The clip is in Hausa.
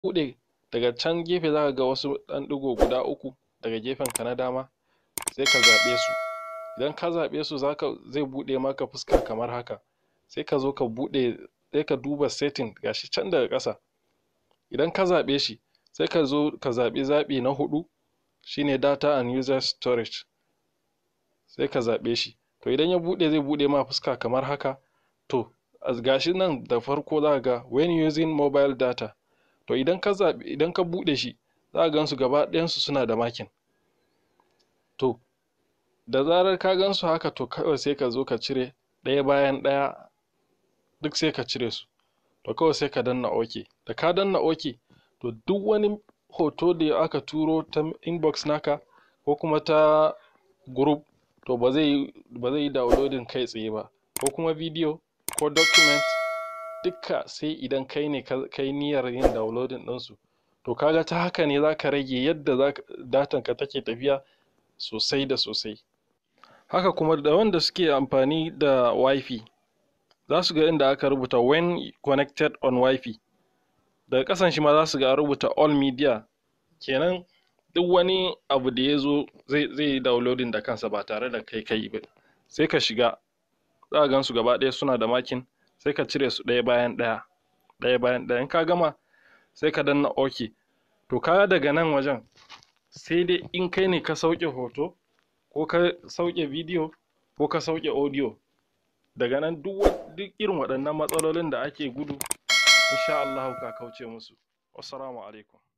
buɗe daga can gefe za ka ga wasu ɗan ɗigo guda uku daga gefen ka na dama sai ka zaɓe su idan ka zaɓe su zaka zai buɗe maka fuska kamar haka sai ka zo ka buɗe sai ka duba setting gashi can daga ƙasa idan ka zaɓe shi sai ka zo ka zaɓi zaɓi na huɗu shine data and user storage sai ka zaɓe shi to idan ya buɗe zai buɗe ma fuska kamar haka to gashi nan da farko za ga when using mobile data to idan ka zaɓi idan ka buɗe shi za ka gansu gaba ɗayansu suna da makin to da zarar ka gansu haka to kawai sai ka zo ka cire ɗaya bayan ɗaya duk sai ka cire su to kawai sai ka danna OK da ka danna OK to duk wani hoto da aka turo ta inbox naka ko kuma ta group to ba zai ba zai yi downloading kai tsaye ba ko kuma video ko document dukka sai idan kai ne kai niyyar yin downloading ɗinsu to kaga ta haka ne zaka rage yadda datan ka take tafiya sosai da sosai haka kuma da wanda suke amfani da wifi za su ga inda aka rubuta when connected on wifi daga ƙasan shi ma za su ga rubuta all media kenan duk wani abu da ya zo zai yi downloading da kansa ba tare da kai kai ba sai ka shiga za ka gan su gaba ɗaya suna da makin sai ka cire su ɗaya bayan ɗaya ɗaya bayan ɗaya in ka gama sai ka danna ok to ka daga nan wajen sai dai in kai ne ka sauke hoto ko ka sauke bidiyo ko ka sauke audio daga nan duk irin waɗannan matsalolin da ake gudu insha Allah ka kauce musu wassalamu alaikum